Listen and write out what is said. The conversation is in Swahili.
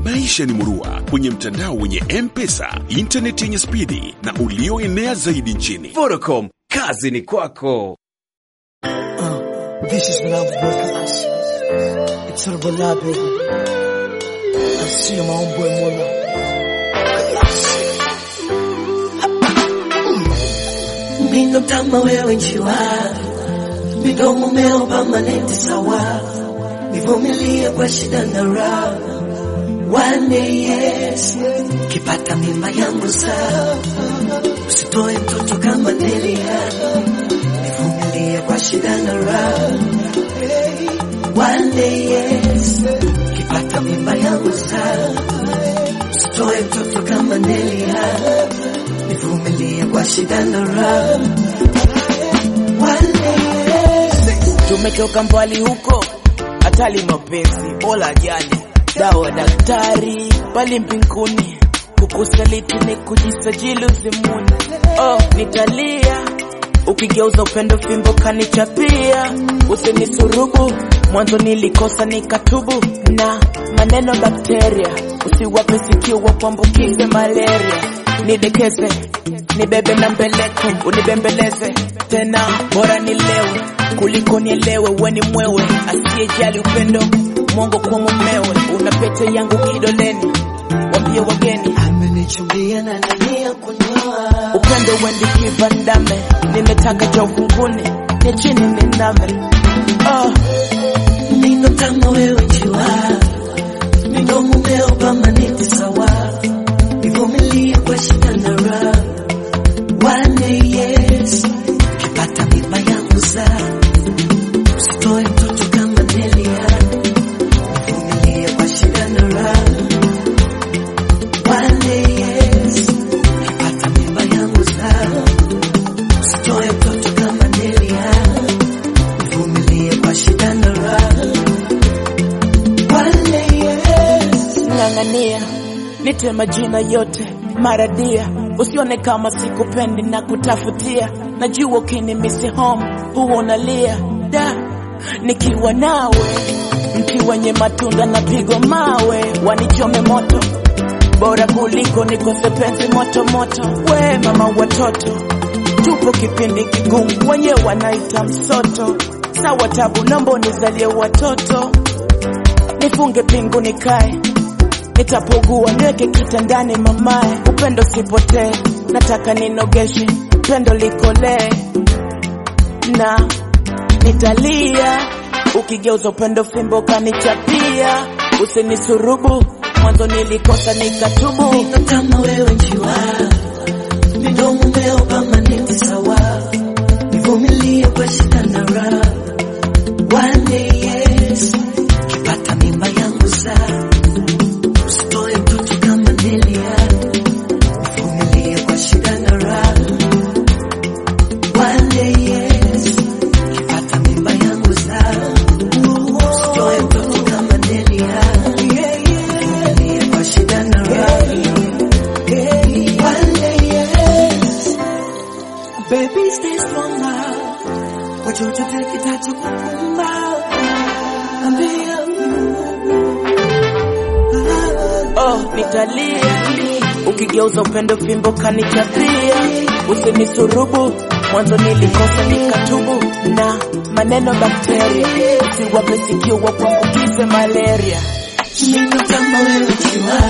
Maisha ni murua kwenye mtandao wenye M-Pesa, intaneti yenye spidi na ulioenea zaidi nchini. Vodacom, kazi ni kwako. This is when I was working. It's sort of a lie, baby. I see my own boy Mola. Mino kama wewe njiwa, midomo meo permanent sawa, nivumilie kwa shida na raha. One day yes, kipata mimba yangu sawa, usitoe mtoto kama Delia, nivumilie kwa shida na raha. One day yes, kipata mimba yangu sawa, usitoe mtoto kama Delia nivumilie kwa shida na raha. tumetoka mbali huko, hatali mapenzi bola jali dawa daktari pali mbinguni, kukusaliti ni kujisajili uzimuni. Oh, nitalia ukigeuza upendo fimbo kanichapia, usinisurubu mwanzo nilikosa nikatubu, na maneno bakteria usiwape sikio wa kuambukize malaria, nidekeze nibebe na mbeleko unibembeleze tena, bora nilewe kuliko nielewe, weni mwewe asiyejali upendo mongo kwa mumewe, una pete yangu kidoleni, wambie wageni Amenichumbia na nania kunyoa, upendo wendi kivandame, nimetaka cha ufunguni ni chini niname. Oh, nino kama wewe njiwa, midomo meo permanent sawa, nivumilie kwa shida na raha. One day yes, kipata mimba yangu saa, usitoe mtoto kama Delia, nivumilie kwa shida na raha. One day yes, kipata mimba yangu saa, usitoe mtoto kama Delia, nivumilie kwa shida na raha. One day yes. ng'ang'ania nite majina yote maradia, usione kama sikupendi na kutafutia, najua ukinimisi home huwa unalia da, nikiwa nawe mti wenye matunda na pigo mawe, wanichome moto bora kuliko nikose penzi moto moto. We mama watoto, tupo kipindi kigumu, wenye wanaita msoto. Sawa tabu, naomba unizalie watoto, nifunge pingu nikae nitapogua niweke kitandani mamae, upendo sipotee, nataka ninogeshe pendo likolee na nitalia ukigeuza upendo fimbo kanichapia, usinisurubu mwanzo nilikosa nikatubu. Nino kama wewe njiwa, midomo meo permanent sawa, nivumilie kwa shida na raha. One day yes, kipata mimba yangu saa, usitoe mtoto kama Delia, nivumilie kwa shida na raha. One day yes, kipata mimba yangu saa, usitoe mtoto kama Delia, nivumilie kwa shida na raha. One day yes, baby stay strong now. Kwa chochote kitachokukumba, ambia Oh, nitalia ukigeuza upendo fimbo kanichapia, usinisurubu mwanzo nilikosa nikatubu, na maneno bakteria usiwape sikio wa kuambukize malaria. Nino kama wewe njiwa,